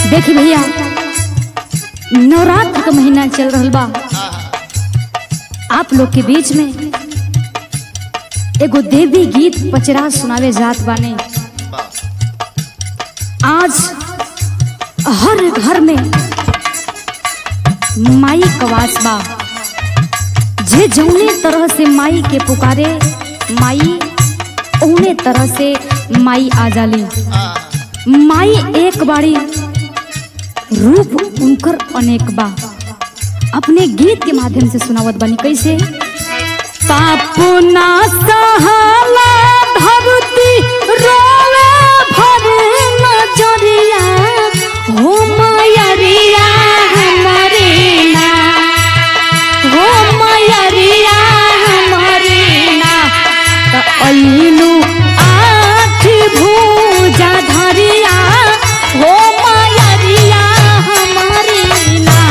देखी भैया नवरात्र का महीना चल रहल बा आप लोग के बीच में एगो देवी गीत पचरा सुनावे जात बाने आज हर घर में माई कवास बा जे जौने तरह से माई के पुकारे माई ओने तरह से माई आ जाली माई एक बाड़ी रूप उनकर अनेक बा अपने गीत के माध्यम से सुनावत बनी कैसे पापुना सहाला धरती रोवे भर नजरिया हो मयरिया हमरे ना हो मयरिया हमरे ना त अइलू आठ भुजा धरिया हो मयरिया हमरे ना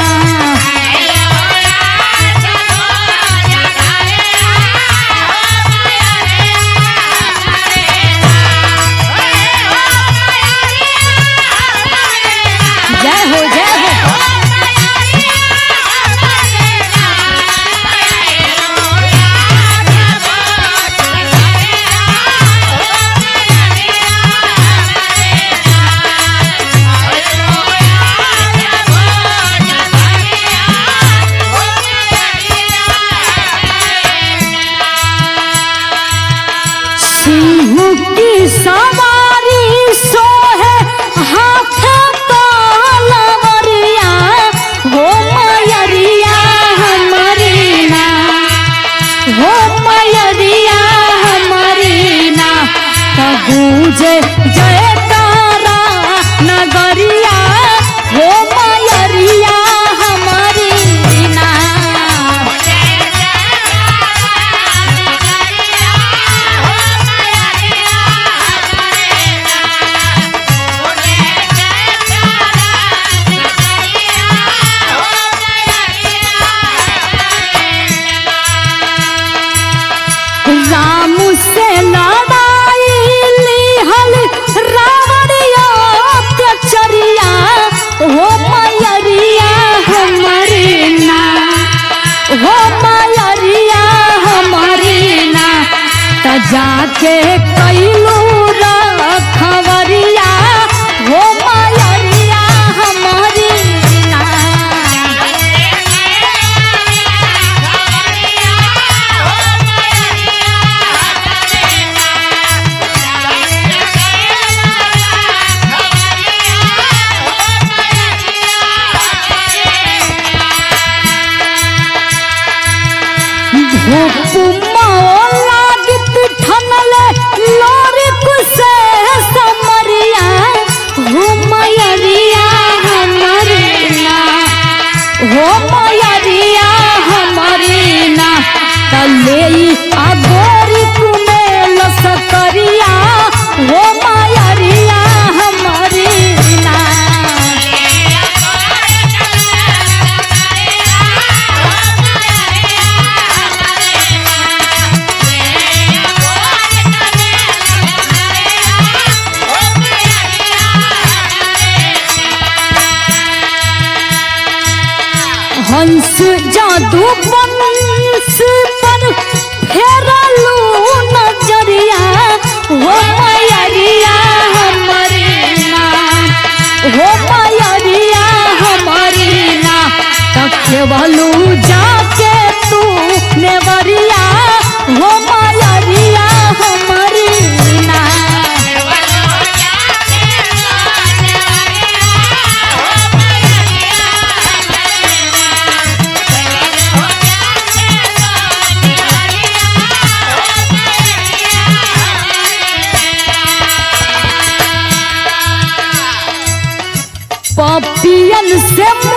जय हो जय हो सिंह की सवारी सोहे हाथ तलवरिया हो मयरिया हमरी ना हो मयरिया हमरी ना त गूंजे जयकारा नगरिया हो मयरिया हमरी ना राम से लड़ाई लिहल रावणिया चरिया हो मयरिया हमरी ना हो मयरिया हमरी ना त जाके कैलू रखवरिया हो मयरिया हमरी ना लागत ठनले लोरी कुसे समरिया हो मयरिया हमरिना हो मयरिया हमरिना तले अगोरी कुने लसकरिया हो मयरिया हमरिना हंस जादू बंस पर फेरलू नजरिया हो मयरिया हमरी ना हो मयरिया हमरी ना तकेवलू जाके तू नेवरिया हो मयरिया हमरी ना पपियन से